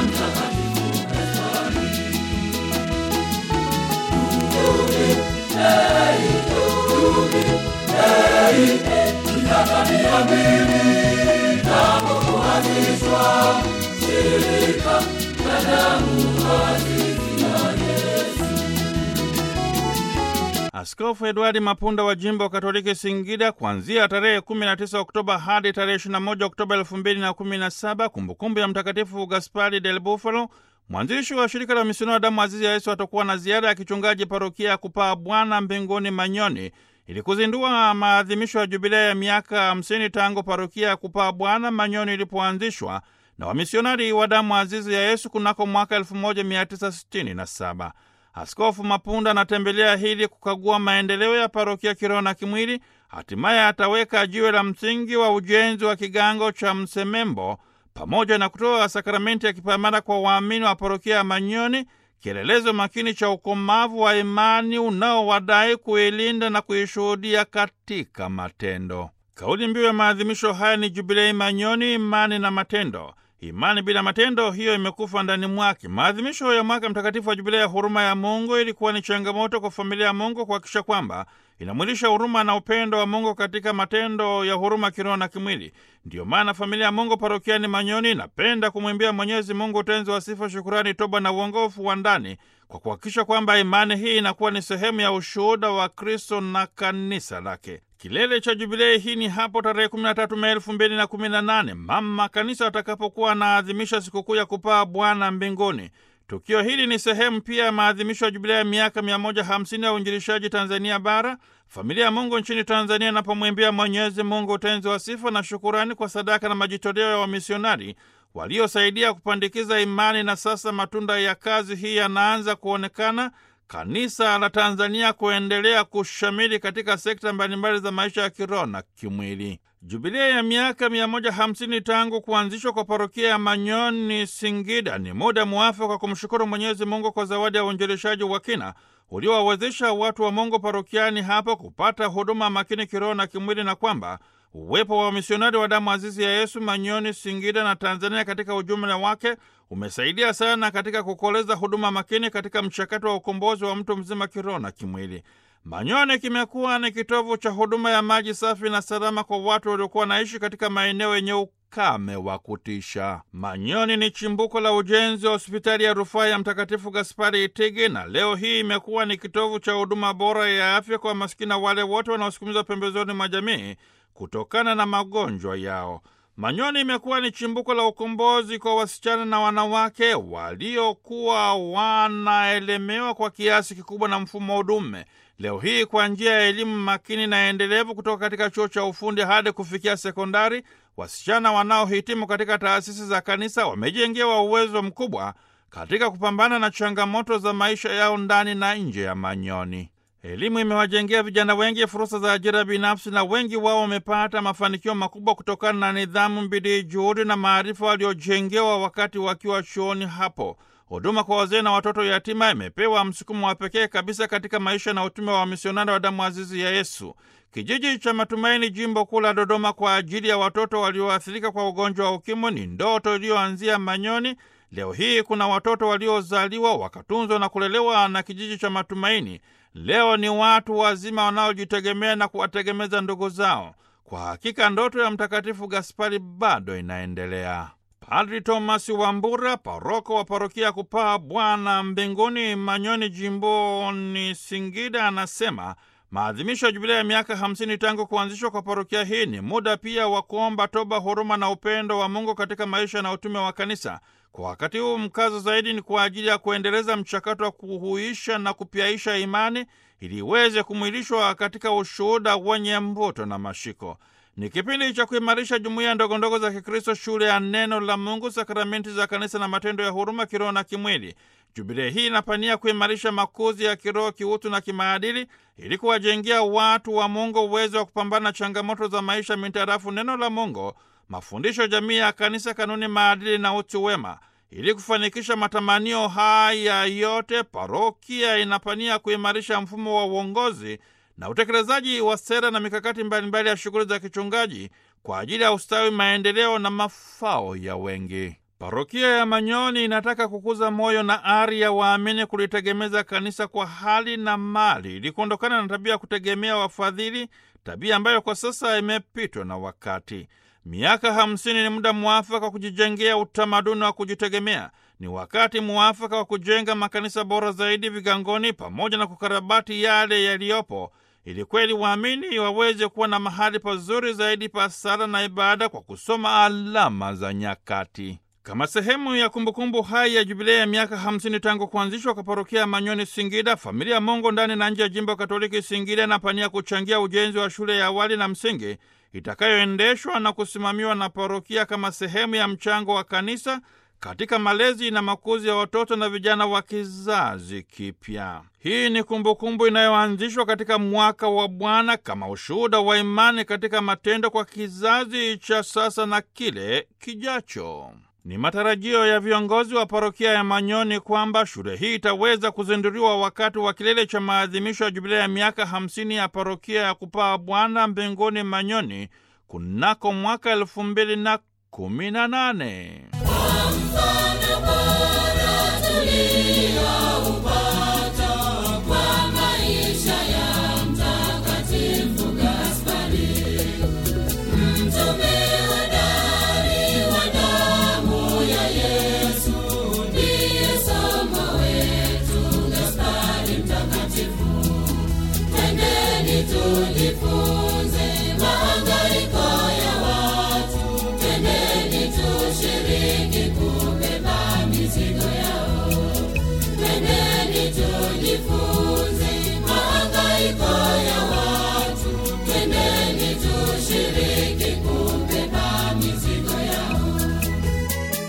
Askofu Edwadi Mapunda wa jimbo Katoliki Singida kuanzia tarehe 19 Oktoba hadi tarehe 21 Oktoba 2017, kumbukumbu ya Mtakatifu Gaspari del Bufalo, mwanzilishi wa shirika la misionari wa damu azizi ya Yesu, atakuwa na ziara ya kichungaji parokia ya kupaa Bwana mbinguni Manyoni ili kuzindua maadhimisho ya jubilei ya miaka 50 tangu parokia ya kupaa Bwana Manyoni ilipoanzishwa na wamisionari wa damu azizi ya Yesu kunako mwaka 1967. Askofu Mapunda anatembelea hili kukagua maendeleo ya parokia kiroho na kimwili. Hatimaye ataweka jiwe la msingi wa ujenzi wa kigango cha Msemembo pamoja na kutoa sakramenti ya kipaimara kwa waamini wa parokia ya Manyoni, kielelezo makini cha ukomavu wa imani unaowadai kuilinda na kuishuhudia katika matendo. Kauli mbiu ya maadhimisho haya ni Jubilei Manyoni, imani na matendo. Imani bila matendo, hiyo imekufa ndani mwake. Maadhimisho ya mwaka mtakatifu wa Jubilei ya huruma ya Mungu ilikuwa ni changamoto kwa familia ya Mungu kuhakikisha kwamba inamwilisha huruma na upendo wa Mungu katika matendo ya huruma kiroho na kimwili. Ndiyo maana familia ya Mungu parokiani Manyoni inapenda kumwimbia Mwenyezi Mungu utenzi wa sifa, shukurani, toba na uongofu wa ndani kwa kuhakikisha kwamba imani hii inakuwa ni sehemu ya ushuhuda wa Kristo na kanisa lake. Kilele cha jubilei hii ni hapo tarehe 13 Mei 2018 mama kanisa atakapokuwa anaadhimisha sikukuu ya kupaa Bwana mbinguni. Tukio hili ni sehemu pia ya maadhimisho ya jubilei ya miaka 150 ya uinjilishaji Tanzania Bara, familia ya Mungu nchini Tanzania inapomwimbia Mwenyezi Mungu utenzi wa sifa na shukurani kwa sadaka na majitoleo ya wamisionari waliosaidia kupandikiza imani, na sasa matunda ya kazi hii yanaanza kuonekana kanisa la Tanzania kuendelea kushamili katika sekta mbalimbali za maisha ya kiroho na kimwili. Jubilia ya miaka 150 tangu kuanzishwa kwa parokia ya Manyoni Singida ni muda mwafaka kwa kumshukuru Mwenyezi Mungu kwa zawadi ya uinjilishaji wa kina uliowawezesha watu wa Mungu parokiani hapo kupata huduma makini kiroho na kimwili, na kwamba uwepo wa wamisionari wa damu azizi ya Yesu Manyoni, Singida na Tanzania katika ujumla wake umesaidia sana katika kukoleza huduma makini katika mchakato wa ukombozi wa mtu mzima kiroho na kimwili. Manyoni kimekuwa ni kitovu cha huduma ya maji safi na salama kwa watu waliokuwa wanaishi katika maeneo yenye ukame wa kutisha. Manyoni ni chimbuko la ujenzi wa hospitali ya rufaa ya Mtakatifu Gaspari Itigi, na leo hii imekuwa ni kitovu cha huduma bora ya afya kwa masikini wale wote wanaosukumizwa pembezoni mwa jamii kutokana na magonjwa yao. Manyoni imekuwa ni chimbuko la ukombozi kwa wasichana na wanawake waliokuwa wanaelemewa kwa kiasi kikubwa na mfumo wa dume. Leo hii kwa njia ya elimu makini na endelevu kutoka katika chuo cha ufundi hadi kufikia sekondari, wasichana wanaohitimu katika taasisi za kanisa wamejengewa uwezo mkubwa katika kupambana na changamoto za maisha yao ndani na nje ya Manyoni. Elimu imewajengea vijana wengi fursa za ajira binafsi na wengi wao wamepata mafanikio makubwa kutokana na nidhamu, bidii, juhudi na maarifa waliojengewa wakati wakiwa chuoni hapo. Huduma kwa wazee na watoto yatima imepewa msukumo wa pekee kabisa katika maisha na utume wa wamisionari wa damu azizi ya Yesu. Kijiji cha Matumaini, jimbo kuu la Dodoma, kwa ajili ya watoto walioathirika kwa ugonjwa wa UKIMWI ni ndoto iliyoanzia Manyoni. Leo hii kuna watoto waliozaliwa wakatunzwa na kulelewa na kijiji cha Matumaini. Leo ni watu wazima wanaojitegemea na kuwategemeza ndugu zao. Kwa hakika ndoto ya Mtakatifu Gaspari bado inaendelea. Padri Thomas Wambura, paroko wa parokia ya kupaa Bwana mbinguni Manyoni, jimboni Singida, anasema maadhimisho ya jubilia ya miaka 50 tangu kuanzishwa kwa parokia hii ni muda pia wa kuomba toba, huruma na upendo wa Mungu katika maisha na utume wa kanisa. Kwa wakati huu mkazo zaidi ni kwa ajili ya kuendeleza mchakato wa kuhuisha na kupyaisha imani ili iweze kumwilishwa katika ushuhuda wenye mvuto na mashiko. Ni kipindi cha kuimarisha jumuiya ndogondogo za Kikristo, shule ya neno la Mungu, sakramenti za kanisa na matendo ya huruma kiroho na kimwili. Jubilee hii inapania kuimarisha makuzi ya kiroho, kiutu na kimaadili ili kuwajengea watu wa Mungu uwezo wa kupambana na changamoto za maisha mintarafu neno la Mungu, mafundisho jamii ya kanisa, kanuni, maadili na utu wema. Ili kufanikisha matamanio haya yote, parokia inapania kuimarisha mfumo wa uongozi na utekelezaji wa sera na mikakati mbalimbali ya shughuli za kichungaji kwa ajili ya ustawi, maendeleo na mafao ya wengi. Parokia ya Manyoni inataka kukuza moyo na ari ya waamini kulitegemeza kanisa kwa hali na mali ili kuondokana na tabia ya kutegemea wafadhili, tabia ambayo kwa sasa imepitwa na wakati. Miaka hamsini ni muda mwafaka wa kujijengea utamaduni wa kujitegemea. Ni wakati mwafaka wa kujenga makanisa bora zaidi vigangoni, pamoja na kukarabati yale yaliyopo, ili kweli waamini waweze kuwa na mahali pazuri zaidi pa sala na ibada kwa kusoma alama za nyakati. Kama sehemu ya kumbukumbu hai ya jubilei ya miaka 50 tangu kuanzishwa kwa parokia ya Manyoni Singida, familia ya Mungu ndani na nje ya jimbo Katoliki Singida inapania kuchangia ujenzi wa shule ya awali na msingi itakayoendeshwa na kusimamiwa na parokia kama sehemu ya mchango wa kanisa katika malezi na makuzi ya watoto na vijana wa kizazi kipya. Hii ni kumbukumbu inayoanzishwa katika mwaka wa Bwana kama ushuhuda wa imani katika matendo kwa kizazi cha sasa na kile kijacho. Ni matarajio ya viongozi wa parokia ya Manyoni kwamba shule hii itaweza kuzinduliwa wakati wa kilele cha maadhimisho ya jubilei ya miaka 50 ya parokia ya kupaa Bwana mbinguni Manyoni kunako mwaka elfu mbili na kumi na nane. Tujifunze mahangaiko ya watu, twendeni tushiriki kubeba mizigo yao, twendeni tujifunze